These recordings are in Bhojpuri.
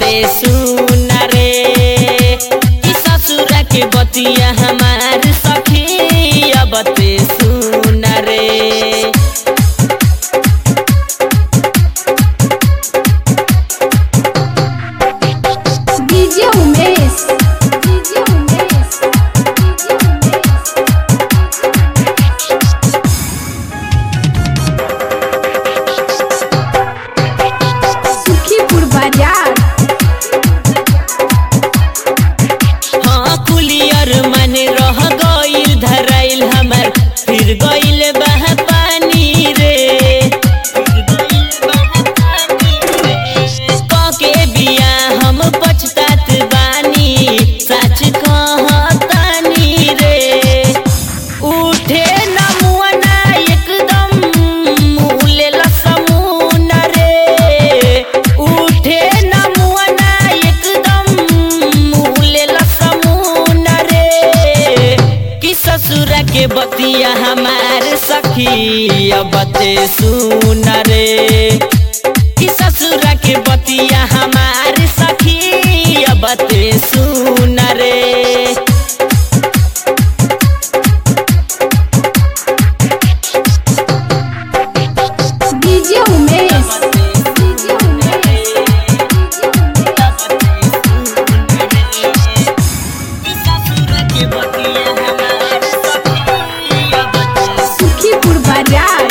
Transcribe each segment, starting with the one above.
सुन रे कि ससुरा के बतिया हमार सखी अब ते सुन रे DJ Umesh DJ Umesh DJ Umesh Sukhipur बाजार हाँ कुलियर मन रह गइल धराइल हमर फिर गइल बह पानी रे के बिया हम पछतात बानी सच कहतानी रे उठे न मुअना एकदम मुलेला समून रे उठे न मुअना एकदम मुलेला समून रे कि ससुरा के बतिया हमार सखी अब ते सुन रे कि ससुरा के बतिया हमार सखी अब ते सुन रे डीजे उमेश डीजे उमेश सुखीपुर बाजार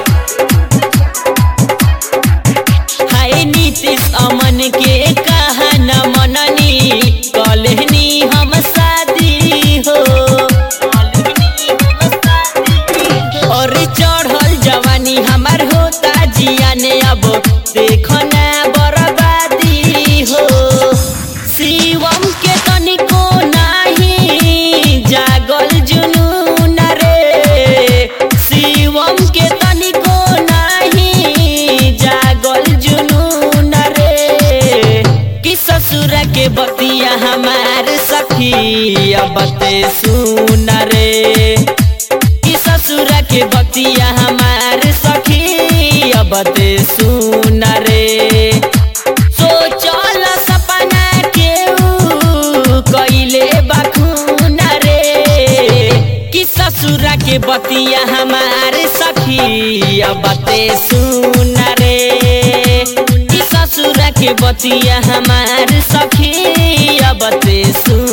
हाय नीतीश अमन के कहा न मननी कलहनी हम शादी हो और चढ़ल जवानी हमार होता जिया ने अब देखो ना बर्बादी हो शिवम के तनिको नाही जागल जुनून रे शिवम के तनिको नाही जागल जुनून रे कि ससुरा के बतिया हमार सखी अब ते सुन रे कि ससुरा के बतिया हमार सखी अब ते सुन रे सोचल सपना के ऊ कइले बखून रे कि ससुरा के बतिया हमार सखी अब ते सुन रे कि ससुरा के बतिया हमार सखी अब ते सुन